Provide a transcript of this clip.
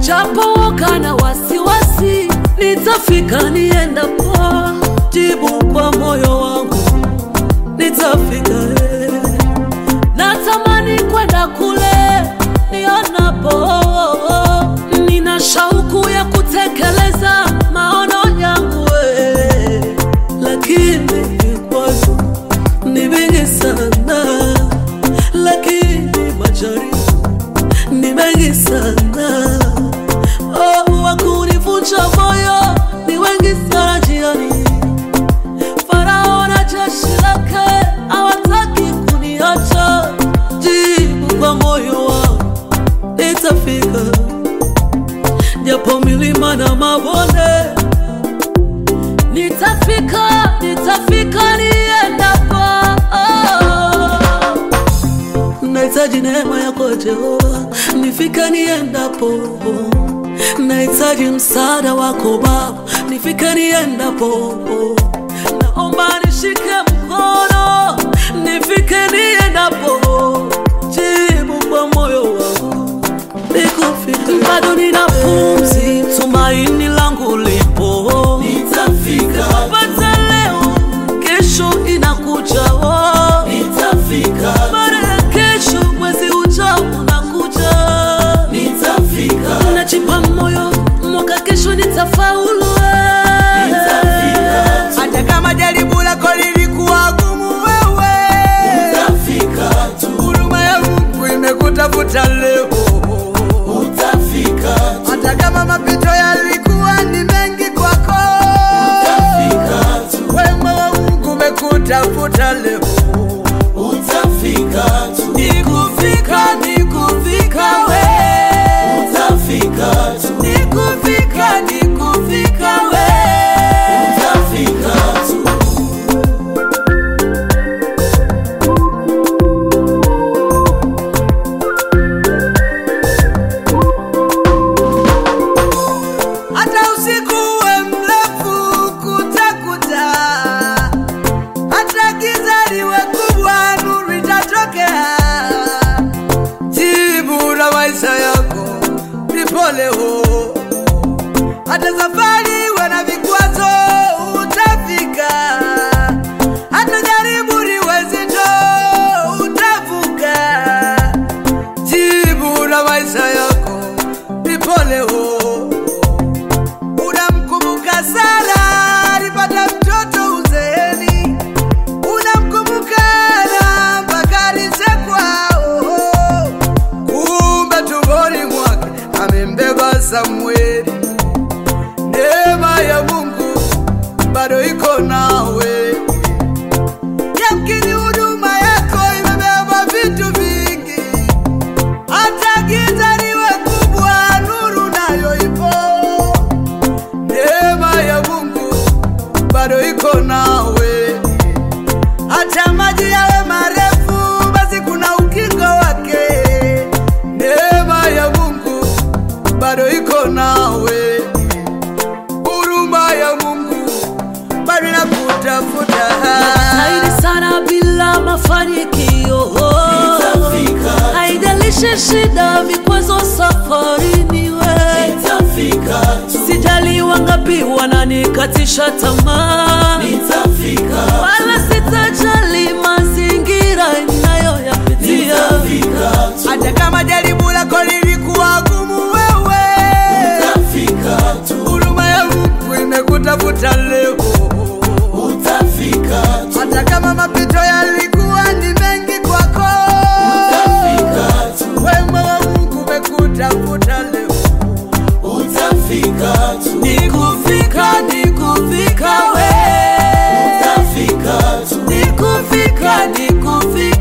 japo woga na wasiwasi, nitafika niendapo, jibu kwa moyo wangu nitafika. eh. Natamani kwenda kule nionapo, nina shauku ya kutekeleza maono yangu, eh. lakini vikwazo ni vingi sana, lakini majaribu ni mengi sana. Oh, wakunivunja moyo ni wengi sana njiani. Farao na jeshi lake hawataki kuniacha. Jibu kwa moyo wangu nitafika, japo milima na mabonde nitafika, nitafika niendapo. Nahitaji neema yako Jehova, nifike niendapo. Nahitaji msaada wako Baba, nifike niendapo. Naomba nishike mkono, nifike niendapo. Jibu kwa moyo wangu nikufika. Bado nina pumzi, tumaini langu lipo, nitafika. Pata leo, kesho inakuja, oh. nitafika. Baada ya kesho, mwezi ujao unakuja, nitafika. Najipa moyo, mwaka kesho nitafaulu, eh. hata kama jaribu lako lilikuwa gumu, wewe Utafika tu, huruma ya Mungu imekutafuta leo. utafika tu, Hata kama mapito yalikuwa ni mengi kwako, utafika tu, wema wa Mungu umekutafuta leo. utafika tu, Nikufika, nikufika we, utafika tu, nikufika, nikufika we. utafika tu. hata usiku uwe mrefu kutakuta, hata giza liwe kubwa, nuru itatokea. Jibu la maisha yako lipo leo, hata safari iwe na vikwazo, utafika. Hata jaribu liwe zito, utavuka. Jibu la maisha yako lipo leo. Unamkumbuka Sara alipata mtoto uzeeni, unamkumbuka Hana mpaka alichekwa. Oh, kumbe tumboni mwake amembeba Samweli. Neema ya Mungu bado iko nawe. Yamkini huduma yako imebeba vitu vingi, hata giza liwe kubwa, nuru nayo ipo. Neema ya Mungu bado iko nawe, hata maji yawe marefu, basi kuna ukingo wake. Neema ya Mungu bado iko nawe, huruma ya Mungu bado inakutafuta. Zaidi sana bila mafanikio, Nitafika, haijalishi shida, vikwazo safarini, we nitafika tu, sijali wangapi wananikatisha tamaa, nitafika, wala sitajali mazingira ninayoyapitia. nitafika tu, Hata kama jaribu lako lilikuwa gumu, wewe utafika tu, huruma ya Mungu imekutafuta leo. utafika tu, Hata kama mapito yalikuwa ni mengi kwako, utafika tu, wema wa Mungu umekutafuta leo. utafika tu, Nikufika, nikufika we, utafika tu, nikufika, nikufika